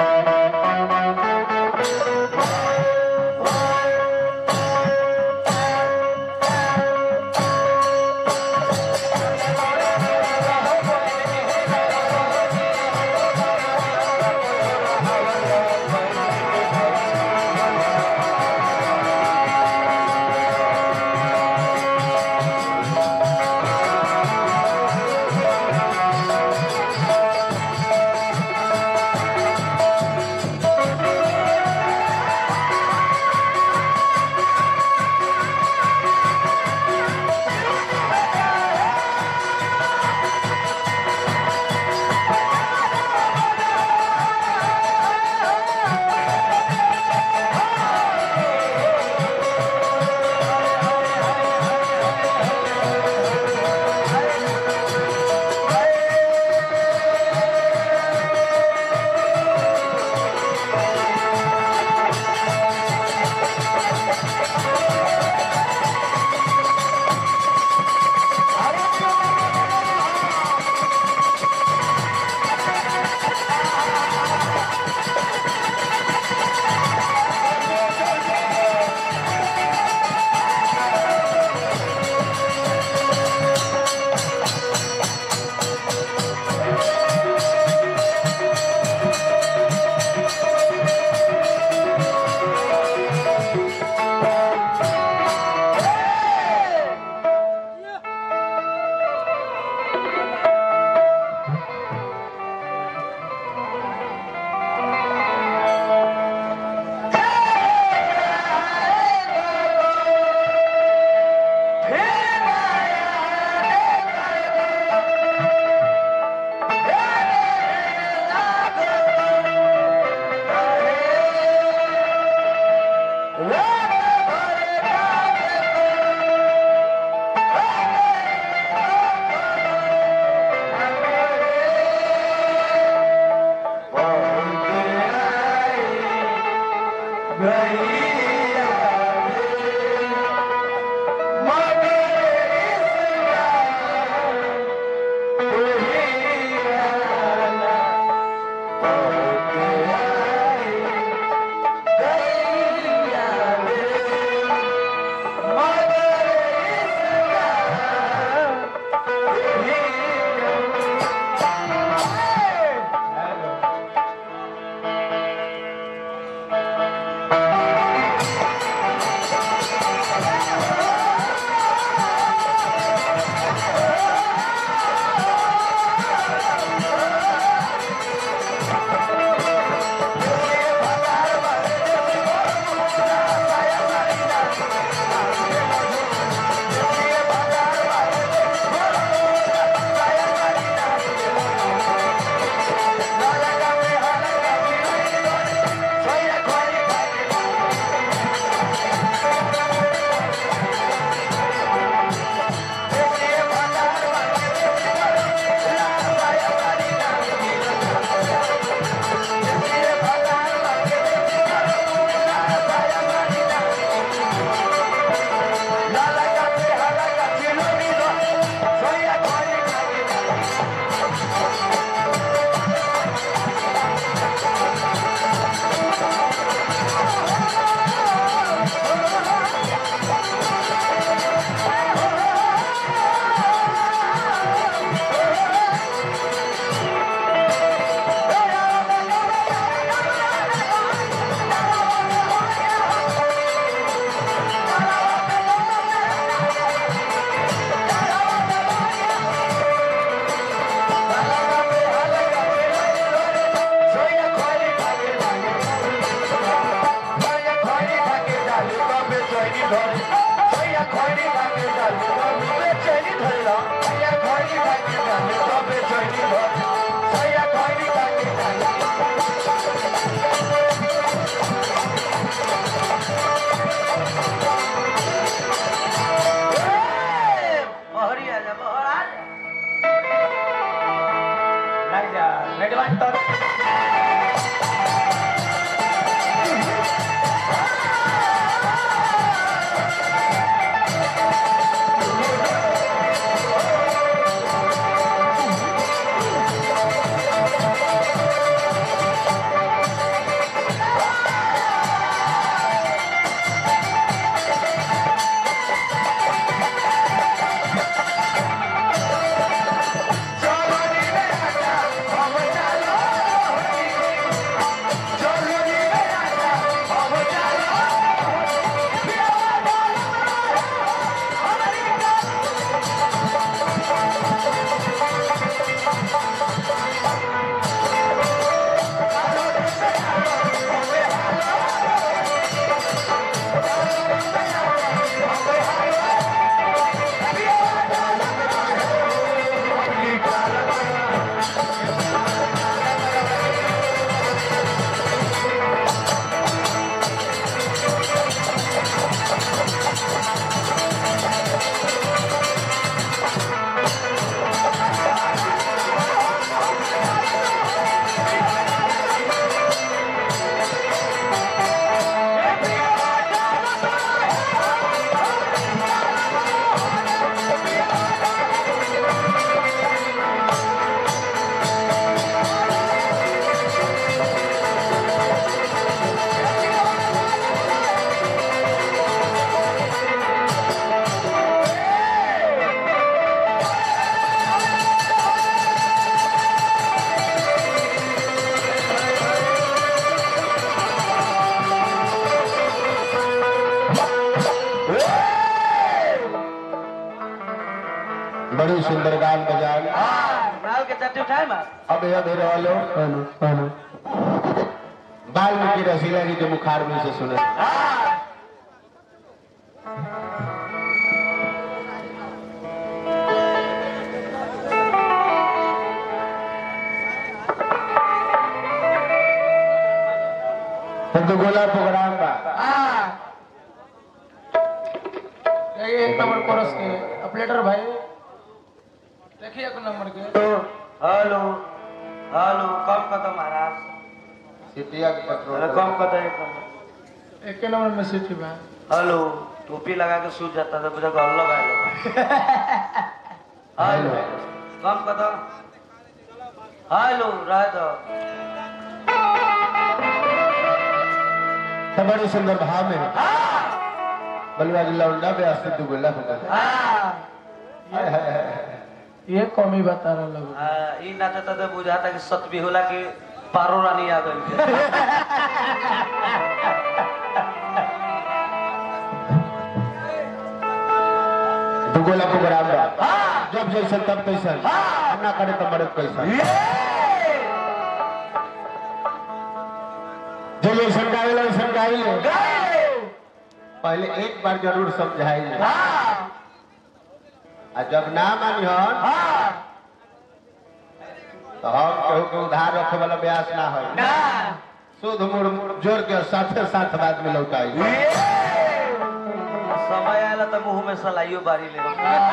¡Vamos! काटे उठाए मार अब यह मेरे वालों हेलो हेलो वाल्मीकि रसीला जी के मुखार में से सुने तो गोला प्रोग्राम बा ये एक नंबर कोरस के अपलेटर भाई देखिए एक नंबर के हेलो हेलो कम कदम महाराज सिटिया के अरे पेट्रोल कम कदम एक नंबर एक नंबर में सिटी भाई हेलो टोपी लगा के सूझ जाता था मुझे घर लगा हेलो कम कदम हेलो रह दो तो बड़े सुंदर भाव में बलवा जी लौंडा पे अस्तित्व तू गोला होगा हाय हाय हाय ये कमी बता रहा लोग हाँ, ई नाचता तो बुझाता कि सतबी होला कि पारो रानी आ गई तू गोला प्रोग्राम बा जब जैसे तब कैसा ना करे तो मरे कैसा जो जैसन गावे वैसन गाई ले पहले एक बार जरूर समझाई ले आ जब ना मानी हन तो हम केहू के उधार रखे वाला ब्यास ना है शुद्ध मुड़ जोड़ के साथे साथ बाद में लौटाई समय आएला तो मुंह में सलाइयो बारी ले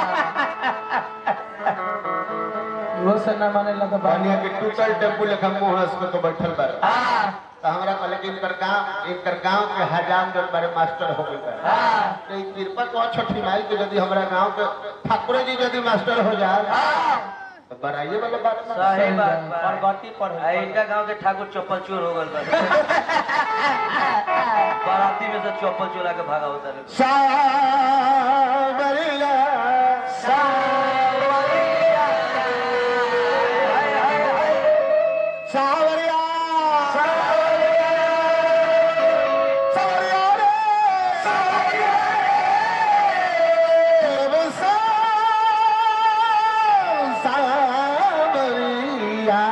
वो से ना माने लगा पानिया के टूटल टेम्पू लेखा मुंह हंस के तो बैठल बारे तो हमरा कहले कि इनकर गांव इनकर गांव के हजाम जन बारे मास्टर हो गए तो ई कृपा तो छोटी माई के यदि हमरा गांव के ठाकुर जी यदि मास्टर हो जाए तो बड़ाइए वाला बात ना। सही बात बा। परगति पर आ, इनका गांव के ठाकुर चप्पल चोर हो गल बा बाराती में से चप्पल चोरा के भागा होता है सावरिया सावरिया सावरिया रे सावरिया रे सावरिया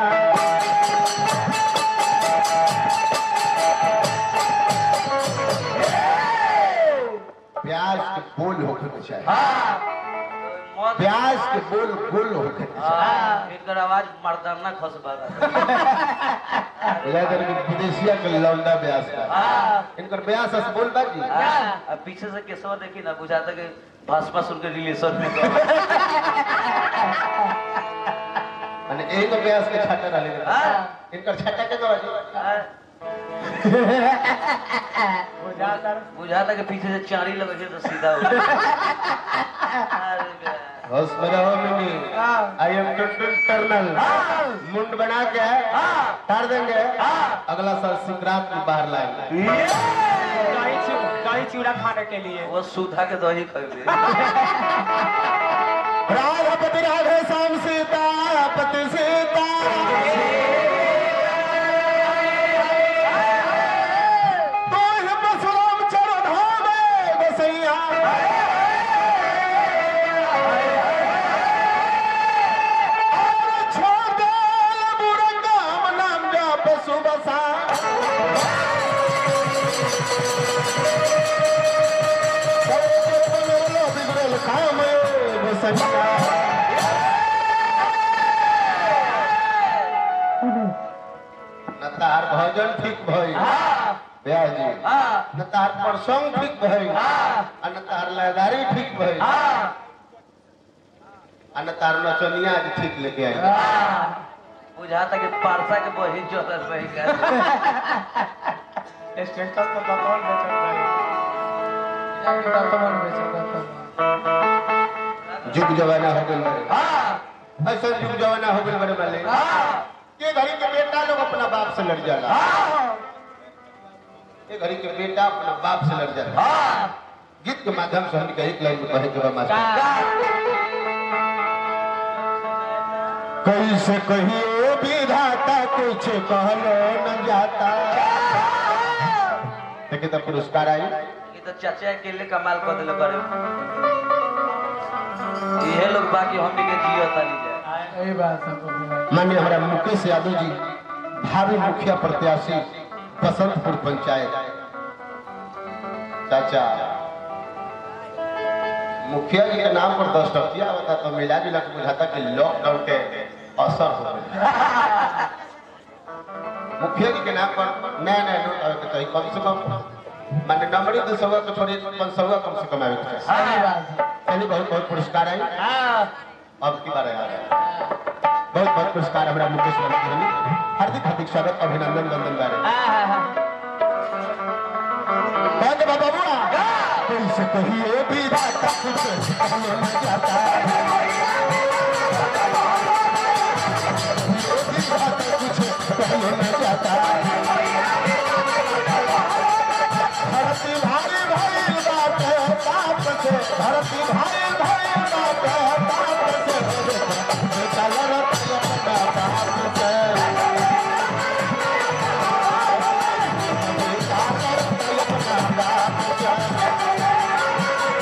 प्याज के बोल होके के चाहिए मौत प्याज के बोल गोल होके के चाहिए हाँ, इनकर आवाज मर्दाना खस बागा लेकिन विदेशिया के लौंडा ब्यास का हाँ, इनकर ब्यास अस बोल बाजी हाँ, अब पीछे से केसवा देखी ना बुझाता कि भाजपा सुन के रिलेशन में तो माने यही तो ब्यास के छाटा रहले हाँ। इनकर छाटा के बाजी हाँ, बुझाता कि पीछे से चारी लगे छै तो सीधा हो गया। अरे बे। होश में रहो मिनी आई एम टुनटुन टर्नल मुंड बना के तार देंगे अगला साल संक्रांत में बाहर लाएंगे दही चूड़ा खाने के लिए वो सुधा के दही खरीदे राघपति राघे श्याम सीता पति सीता तो है परशुराम चरण धामे बसैया और छोड़ दे बुरंगाम नाम जाप सुबसा बिगड़ल काम बसैया न तार भजन ठीक भई ब्याह जी न तार प्रसंग ठीक भई आ न तार लयदारी ठीक भई आ न तार नचनिया आज ठीक लेके आई बुझाता कि पारसा के बहिन जोतर रही का स्टेटस तो कौन बेचत रही जाके कौन बेचत जुग जमाना हो गइल बड़े ऐसा जुग जमाना हो गइल बड़े वाले ये घड़ी के बेटा लोग अपना बाप से लड़ जाला ये घड़ी के बेटा अपना बाप से लड़ जाला गीत के माध्यम से हम एक लाइन में कहे के बा मास्टर कैसे कहियो विधाता कुछ कहलो न जाता देखिए तो पुरस्कार आई ये तो चाचा अकेले कमाल कर दिले बड़े ये लोग बाकी हमनी के जियो ताली जाए सही बात है बबलू भाई माननीय हमारा मुकेश यादव जी भावी मुखिया प्रत्याशी बसंतपुर पंचायत चाचा मुखिया जी के नाम पर दस टकिया होता तो मिला जुला के बुझाता कि लॉकडाउन के असर हो गया मुखिया जी के नाम पर नया नया नोट आवे के चाहिए कम से कम माने नंबरी दो सौ के छोड़ी पाँच सौ कम से कम आवे के चाहिए सही बात है चलिए बहुत बहुत पुरस्कार आई अब की बार आया बहुत बहुत पुरस्कार हमारा मुकेश वर्मा जी ने हार्दिक हार्दिक स्वागत अभिनंदन नंदन गारे कौन बाबा बुआ तुमसे कहिए भी बात कुछ कहने न जाता ये भी बात कुछ कहने न जाता धरती भारी भारी बात है बाप से धरती भारी भारी बात है बाप से बेटा लड़त अपना बाप से बेटा लड़त अपना बाप से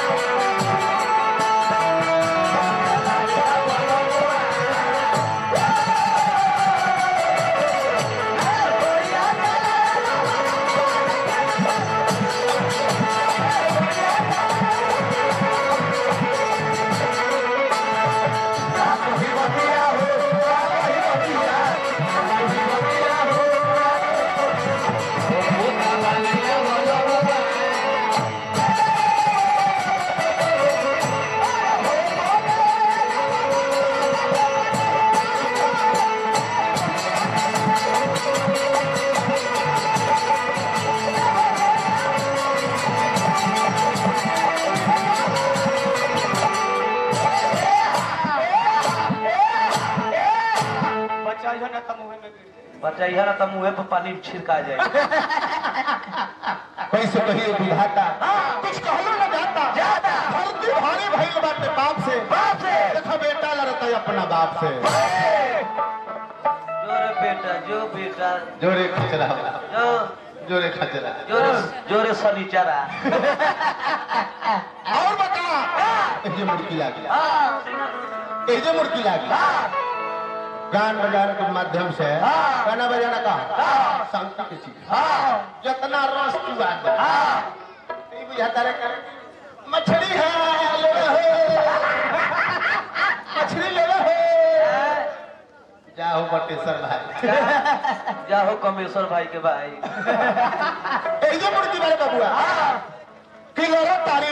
बचाइया ना तो मुँह पर पानी छिड़का जाए कैसे कहिए विधाता कुछ कहलो न जाता जाता धरती भारी भइल बाटे बाप से बाप से देखो बेटा लड़ता है अपना बाप से जो रे बेटा जो बेटा जोरे खचरा जो जोरे खचरा जोरे जोरे शनिचरा और बता ये मुर्गी लागी ये मुर्गी लागी गान बजाने के माध्यम से गाना बजाना का शांति की चीज जितना रस तू आ दे ये बुझाता रे कर मछली है ले लो मछली ले लो जाओ बटेश्वर भाई जाहो कमेश्वर भाई के भाई এই যে মুরগি বারে বাবুয়া কি লড়ো তারি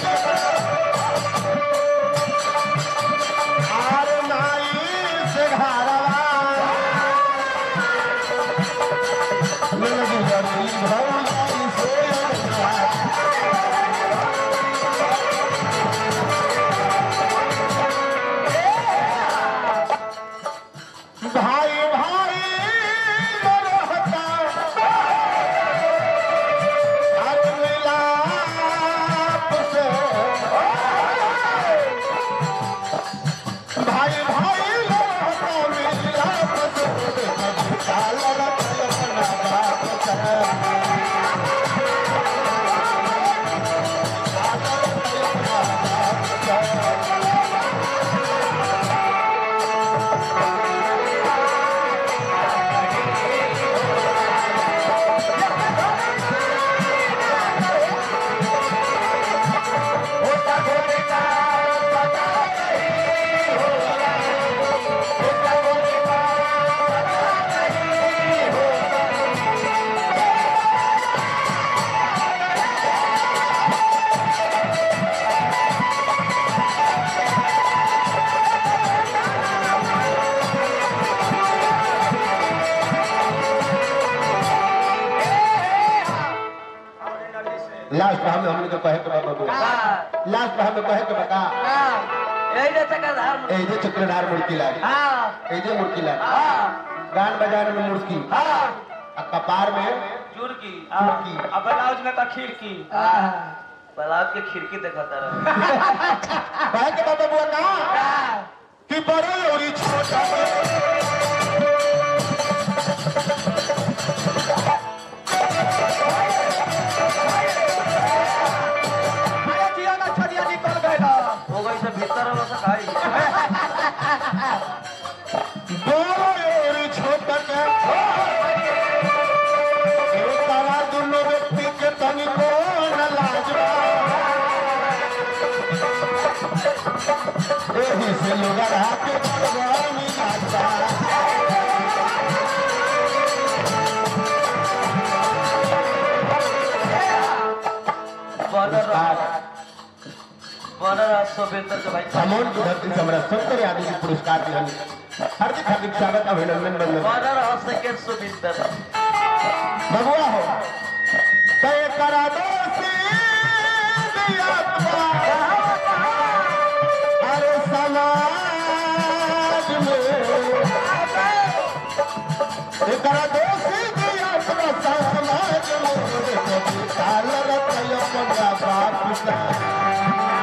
আর নাই সে ঘাড়া মিলবি ভৌজাই সে ভাই ভাই रहता आज मिलाप से भाई भाई लड़ता मिलाप से काल रखल अपना बाप से लास्ट हमें हमने तो कहे के बाबू हाँ लास्ट हमें कहे के बता हाँ यही रहता का धार ए जे चक्रधार मुर्गी लागी हाँ ए जे मुर्गी लागी हाँ गान बजाने में मुर्गी हाँ आ कपार में चुरकी मुर्गी अब ब्लाउज में का खिड़की ब्लाउज के खिड़की दिखाता रहा कहे के बाबू बुआ का कि बड़े और छोटा हो गई से भीतर वाला से खाई एही से लोग राके बड़वा मिलाता बनर बनर सोबेंद्र के भाई समोन की धरती से हमरा सत्तर आदमी के पुरस्कार दिहन हार्दिक हार्दिक स्वागत अभिनंदन बंदन बनर सेकेंड सोबेंद्र भगवा हो तय करा दो आत्मा अरे समाज में तय करा दो आत्मा समाज में काल रतय पंडा बाप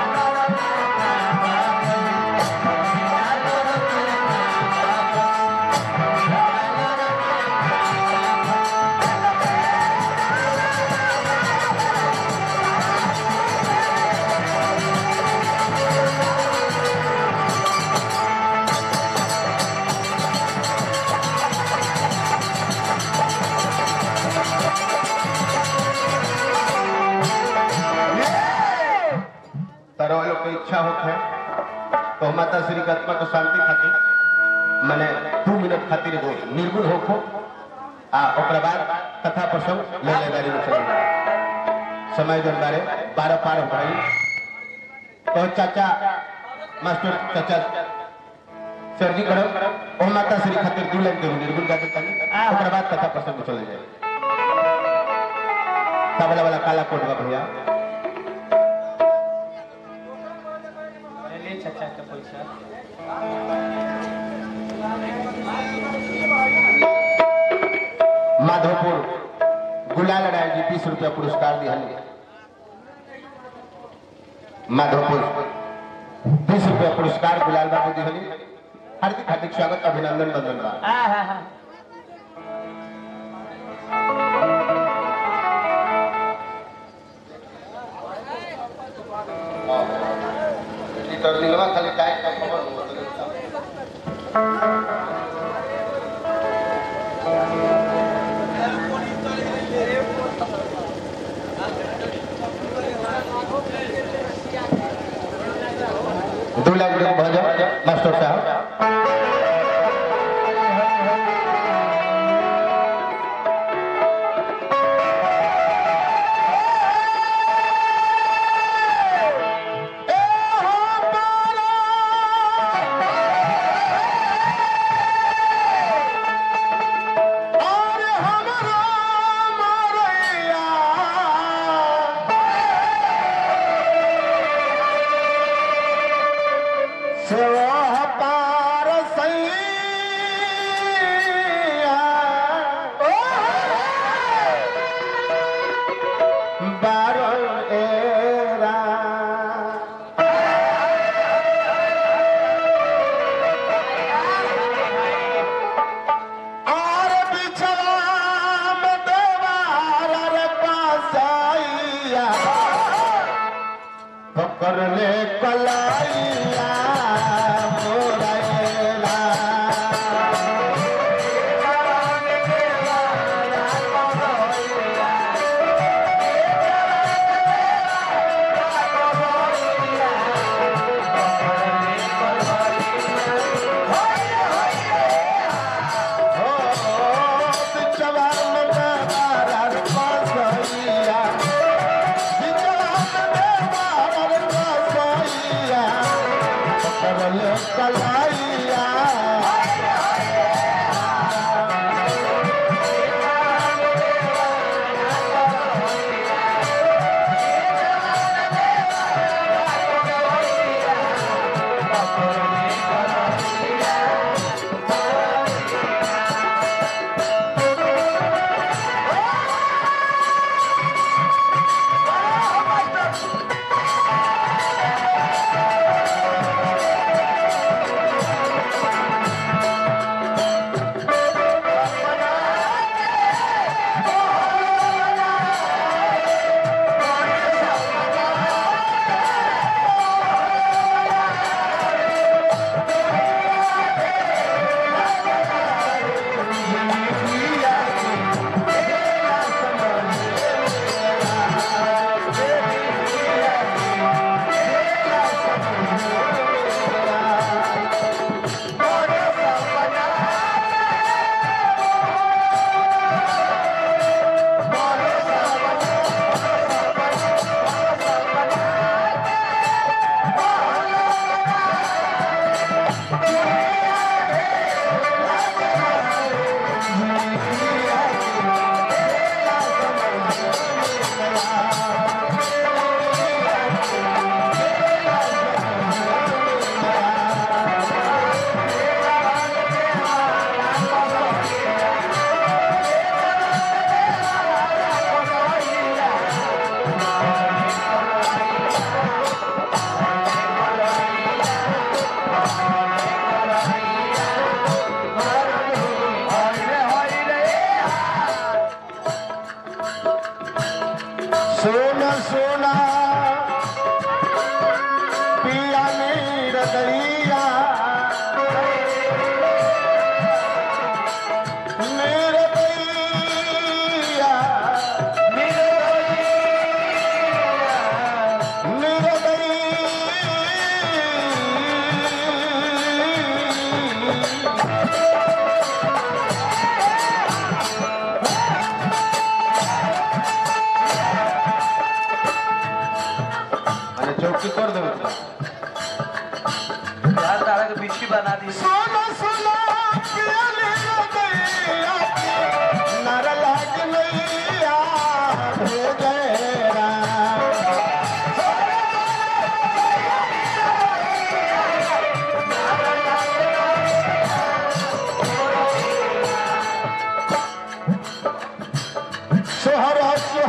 तारा लोग के इच्छा होत है तो माता श्री के आत्मा को शांति खातिर माने दू मिनट खातिर एगो निर्गुण होखो आ ओकरा बाद कथा प्रसंग ले ले बारी में चली समय जन बारे बारह पार हो गई तो चाचा मास्टर चाचा सर जी करो ओ माता श्री खातिर दू लाइन के निर्गुण गा देता ओकरा बाद कथा प्रसंग में चले जाए तबला वाला काला कोट बा भैया ले चाचा के पैसा माधवपुर गुलाल राय जी बीस रुपया पुरस्कार दिहल माधवपुर बीस रुपया पुरस्कार गुलाल बाबू दिहली हार्दिक हार्दिक स्वागत अभिनंदन बंदन बा हाँ हाँ हाँ खाली काय का खबर दो लाख रुपये भजन मास्टर साहब और हमरा मरैया सेवा पार सैया बारो एरा और बिछवा में देवार रे पासैया पकड़ ले कलाइया मोरैला हो बिछवा में देवार रे पासैया बिछवा में देवार रे पासैया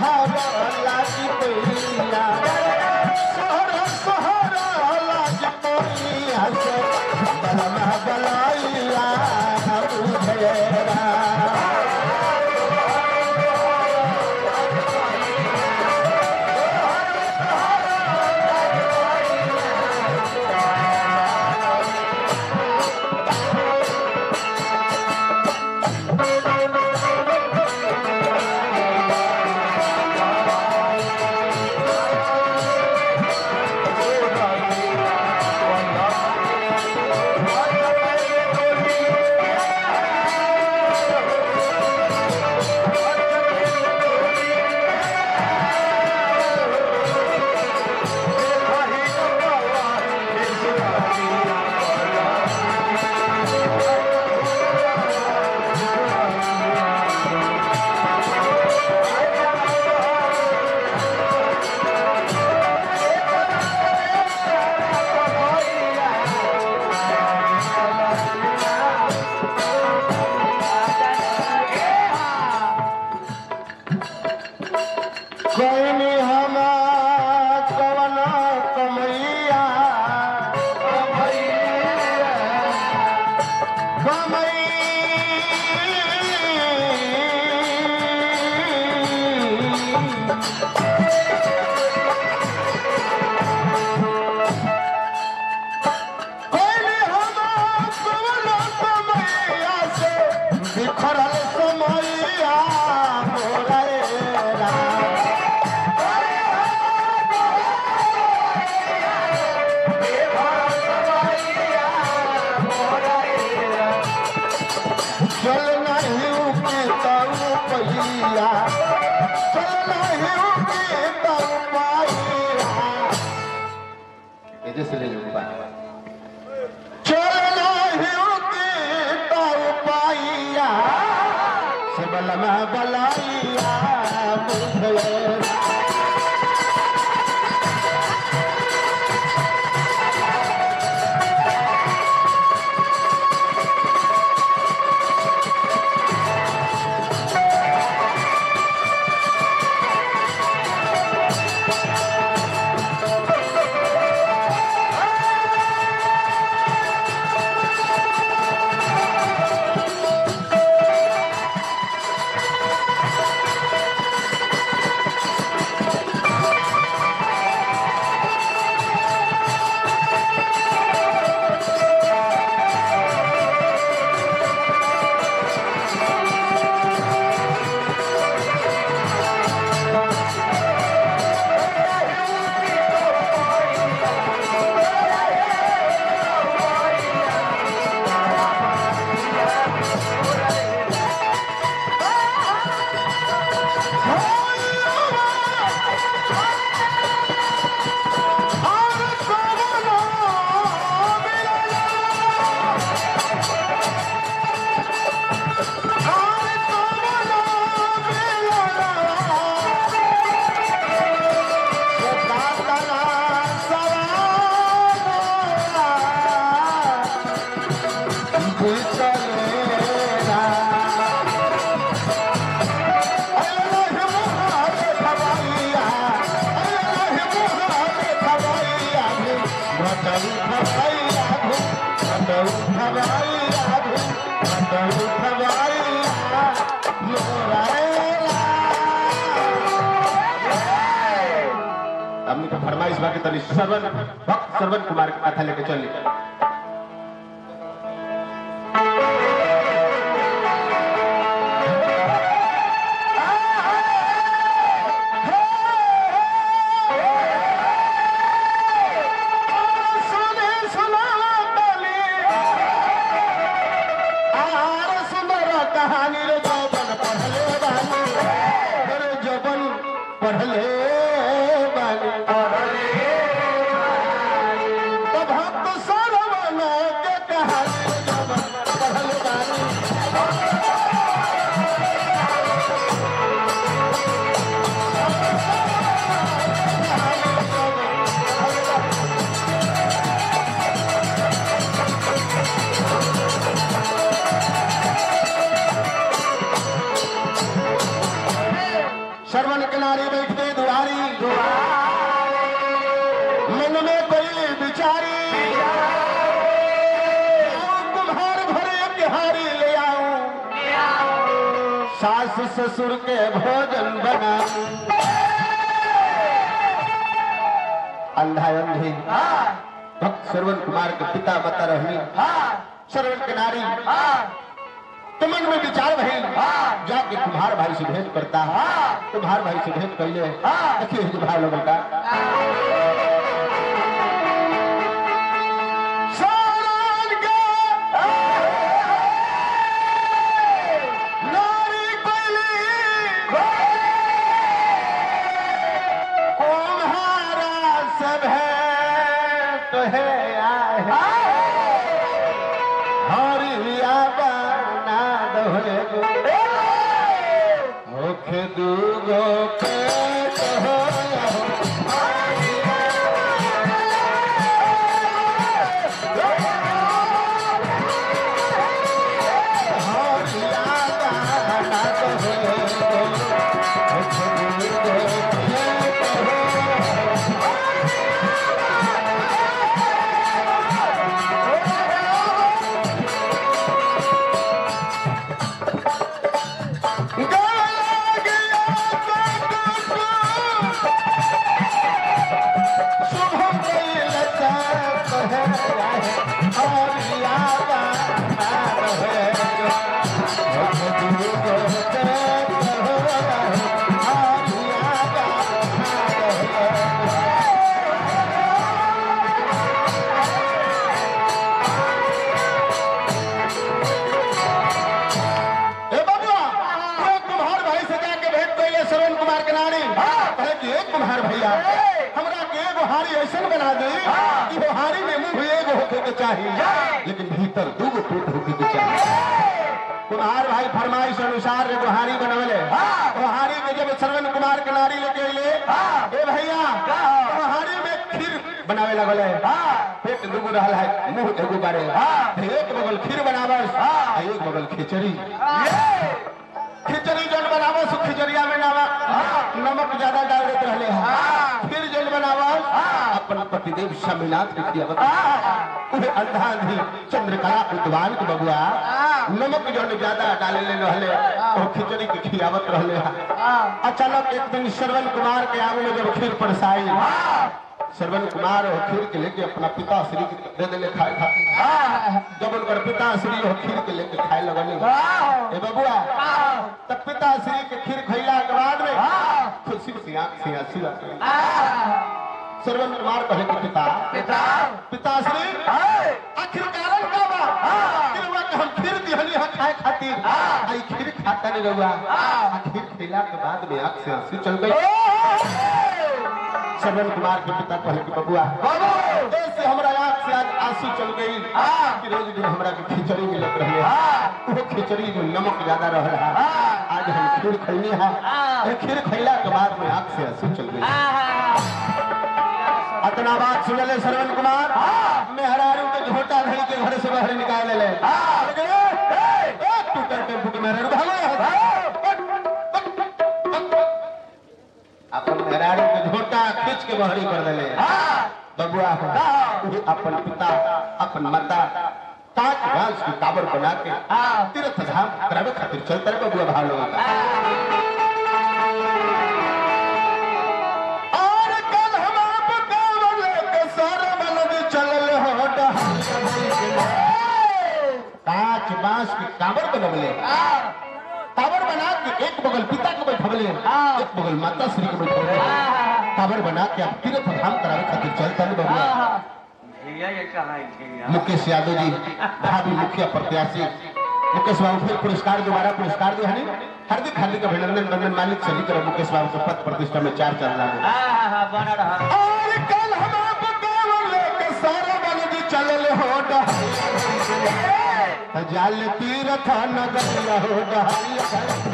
सोहारा लागी पैया सोहरा सोहरा लागी पैया से बलमा बलाइया बुझेरा कोई हम कवन कमैया कमई कोई हम कवन कमैया से बिखरल समैया मोरा राम चल नहीं के ताऊ पहिया चल नहीं के ताऊ पाइया इधर से ले लो चल नहीं के ताऊ पाइया से बलमा बलाइया बुझे हमने तो फरमाइश बाकी तनी श्रवण भक्त श्रवण कुमार के कथा लेके चल कहानी रे जौवन पढ़ले बानी रे जौवन पढ़ले बानी तो भक्त सर श्रवण किनारे बैठते दुआरी मन में कोई बिचारी आऊं तुम्हार भरे बिहारी ले आऊं सास ससुर के भोजन बनाऊं अंधा अंधी भक्त श्रवण कुमार के पिता माता रहनी श्रवण के नारी तो मन में विचार भइल जाके कुम्हार भाई से भेंट करता कुम्हार भाई से भेंट कैले देखिए हिज भाई लोगों का शरण के नारी कैली कुम्हारा से भेंट है आए हरिया बना दहे होखे दूगो पेट हो हरिया बना दहे होखे दूगो पेट हो ए बबुआ तू कुम्हार भाई से जाके भेंट कइले श्रवण कुमार के नारी कहे कि एक कुम्हार भैया हमरा के एगो हारी ऐसन बना दे कि वो हारी में मुंह एगो होके के चाहिए लेकिन भीतर दूगो पेट होके के चाहिए कुम्हार भाई फरमाइश अनुसार एगो हारी बनवले वो हारी के जब श्रवण कुमार के नारी लेके अइले ए भैया वो हारी में खीर बनावे लगले पेट दूगो रहल है मुंह एगो बारे एक बगल खीर बनावस आ एक बगल खिचड़ी खिचड़ी जन बनावस खिचड़िया में नावा नमक ज्यादा डाल देते रहले हैं फिर जन बनावस अपन पतिदेव स्वामीनाथ के खियावत उहे अंधा अंधी चंद्रकला विद्वान के बबुआ नमक जन ज्यादा डाले ले रहले वो खिचड़ी के खियावत रहले हैं अचानक एक दिन श्रवण कुमार के आंग में जब खीर परसाई श्रवण कुमार वो खीर के लेके अपना पिता श्री के दे देले खाए खातिर जब उनकर पिता श्री वो खीर के लेके खाए लगने ए बबुआ तब पिता श्री के खीर खैला के बाद में खुशी से आंख से आंसू आ श्रवण कुमार कहे कि पिता पिताश्री आखिर कारण का बा आखिर हुआ कि हम खीर दिहनी है खाए खातिर आई खीर खाता नहीं रहुआ आ खीर खिला के बाद में आंख से आंसू चल गई श्रवण कुमार के पिता कहले कि बबुआ ऐसे हमरा आंख से आज आंसू चल गई कि रोज दिन हमरा के खिचड़ी मिलत रहे वो खिचड़ी में नमक ज्यादा रहल है आज हम खीर खैनी है ये खीर खैला के बाद में आंख से आंसू चल गई अतना बात सुनले श्रवण कुमार मेहरारू के झोटा धरी के घर से बाहर निकाल ले टूटर टेम्पू के मेहरारू भागो अपन मेहरारू के झोटा खींच के बहरी कर दिले बबुआ हो अपन पिता अपन माता काट घास की काबर बना के तीर्थ धाम करावे खातिर चलता रहे बबुआ भाव लोगों का और कल हम आप कांवर लेके सारा बलद चलल हो कांच बांस की कांवर बनवले कांवर बना के एक बगल पिता के बैठवले एक बगल माता श्री के बैठवले कांवर बना के अब तीर्थ धाम करावे खातिर चलता नहीं बबुआ भैया ये कहाँ है भैया मुकेश यादव जी भावी मुखिया प्रत्याशी मुकेश बाबू फिर पुरस्कार दोबारा पुरस्कार दिया है हार्दिक हार्दिक अभिनंदन नंदन मालिक सभी तरह मुकेश बाबू के पद प्रतिष्ठा में चार चल रहा है हाँ हाँ हाँ बना रहा और कल हम आप कांवर लेके सारा बलद चलल हो जाल तीर्थ नगर हो डहरिया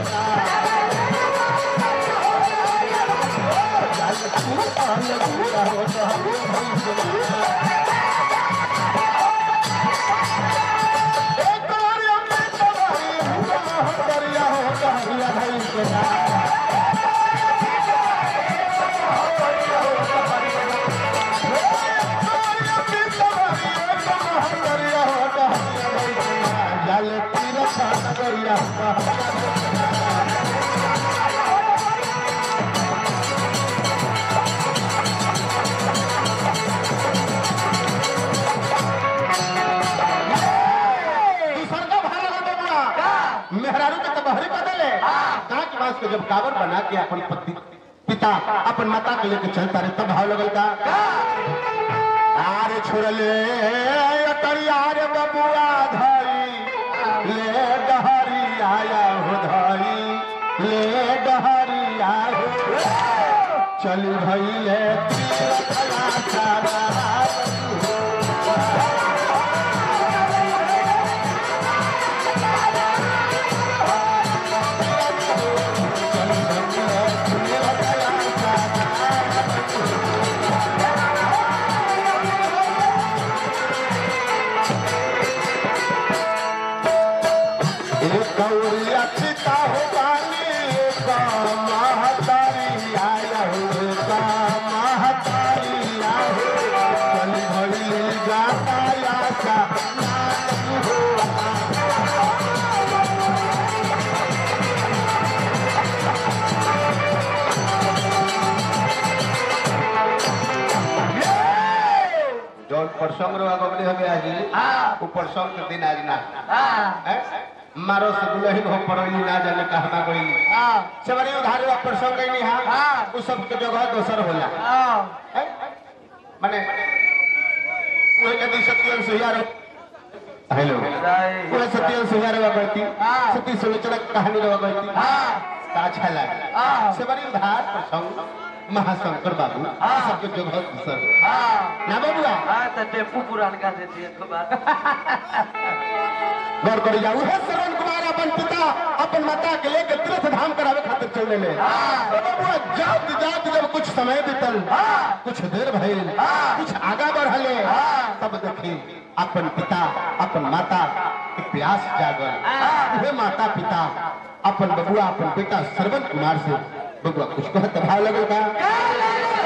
जाल तीर्थ नगर हो डहरिया एक बार अपने सवारी हुआ हो दरिया हो डहरिया भाई के नाम दूसर का भार लगा बबुआ मेहरारू के तबहरी बदले कांच बांस के जब कावर बना के अपन पति पिता अपन माता के लेके चलता रहे तब भाव लगल का आरे छोड़ले अटरिया रे बबुआ धरी ले डहरी आया हो धरी ले डहरी आया हो चली भइले तीरथला सारा गौरिया पिता हो बानी का महतारी आया हो का महतारी आया हो चल भइले गाता आशा जौन प्रसंग रहा गमले हमें आज वो प्रसंग के दिन आज ना हैं? मारो से दुलहिन हो पड़ोली ना जाने कहना कोई सबरी उधार हुआ प्रसंग नहीं हा वो सब के जगह दोसर होला हैं? माने वो यदि सत्यन सुयार हेलो वो सत्यन सुयार हुआ करती सत्य सुलोचना की कहानी रहा करती तो अच्छा लगा सबरी उधार प्रसंग महाशंकर बाबू ये सब के जगह दोसर ना बाबूआ हाँ तो टेम्पू पुरान का देती है तो बात गौर करी जाऊ है श्रवण कुमार अपन पिता अपन माता के लेके तीर्थ धाम करावे खातिर चलने ले तो बबुआ जात जात जब कुछ समय बीतल कुछ देर भइल कुछ आगा बढ़ले तब देखी अपन पिता अपन माता के प्यास जागल वे माता पिता अपन बबुआ अपन बेटा श्रवण कुमार से बबुआ कुछ कहत भाव लगल का